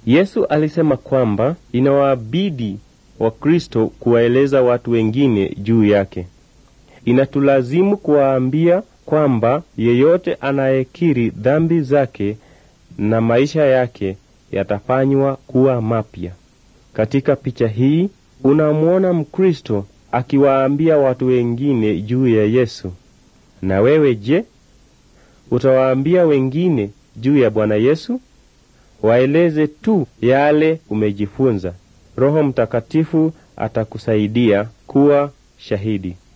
Yesu alisema kwamba inawabidi Wakristo kuwaeleza watu wengine juu yake. Inatulazimu kuwaambia kwamba yeyote anayekiri dhambi zake na maisha yake yatafanywa kuwa mapya. Katika picha hii unamwona Mkristo akiwaambia watu wengine juu ya Yesu. Na wewe je, utawaambia wengine juu ya Bwana Yesu? Waeleze tu yale umejifunza. Roho Mtakatifu atakusaidia kuwa shahidi.